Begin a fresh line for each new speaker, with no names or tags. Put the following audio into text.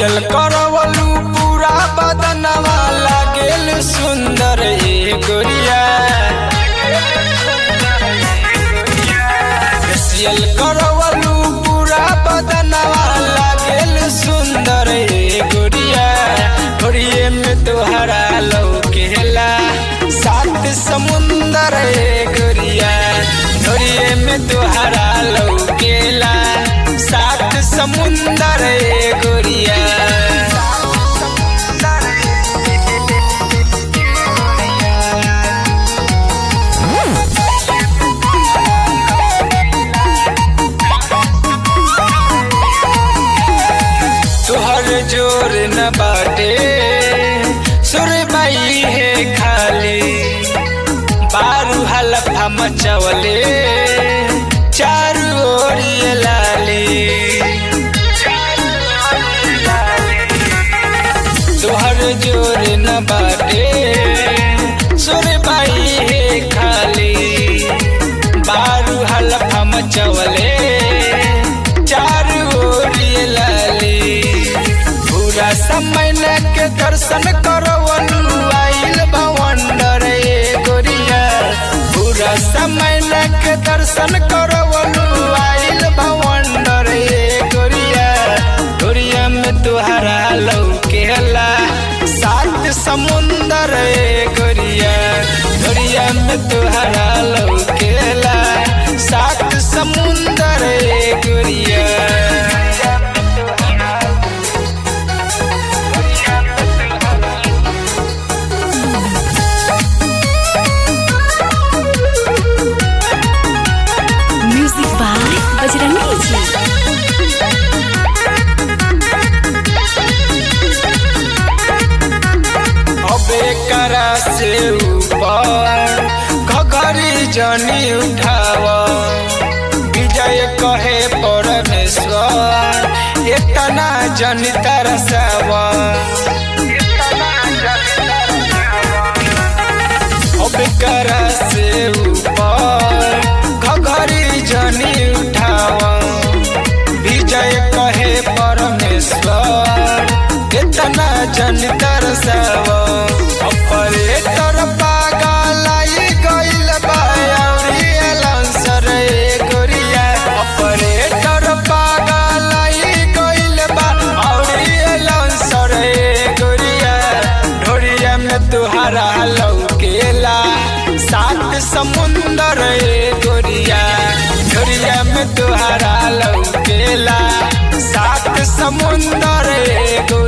facial करवलू पूरा बदनवा लागेल सुंदर ए गोरिया फेसियल करवलू पूरा बदनवा लागेल सुंदर ए गोरिया गोरिये में तोहरा लौकेला सात समुंदर ए गोरिया गोरिये में तोहरा लौकेला सात समुंदर ए गोरिया तोहर जोर न बाटे सुरबाई है खाली बारू हलफा मचवले चारू ओरिए लाली तोहर जोर न बाटे सुरबाई है खाली बारू हलफा मचवले चारू ओरिए लाली पूरा समय के दर्शन करवलू आइल भवंडर ए गोरिया पूरा समय के दर्शन करवलू आइल भवंडर ए गोरिया गोरिया में तुहरा लौकेला सात समुंदर ए गोरिया गोरिया में तुहरा लौकेला सात समुंदर ए गोरिया
म्यूजिक बाय बजरंगी जी
अबे करा से ऊपर घघरी जनी उठाव विजय कहे परमेश्वर इतना जनी तरसाव अबे करा से ऊपर घघरी जनी उठाव विजय कहे परमेश्वर इतना जन तरसाव ऑपरेटर पागल आई गइल बा अउरी एलांसर ए गोरिया ऑपरेटर पागल आई गइल बा अउरी एलांसर ए गोरिया ढोरिया में तुहरा लौकेला सात समुंदर ए गोरिया ढोरिया में तुहरा लौकेला सात समुंदर ए गोरिया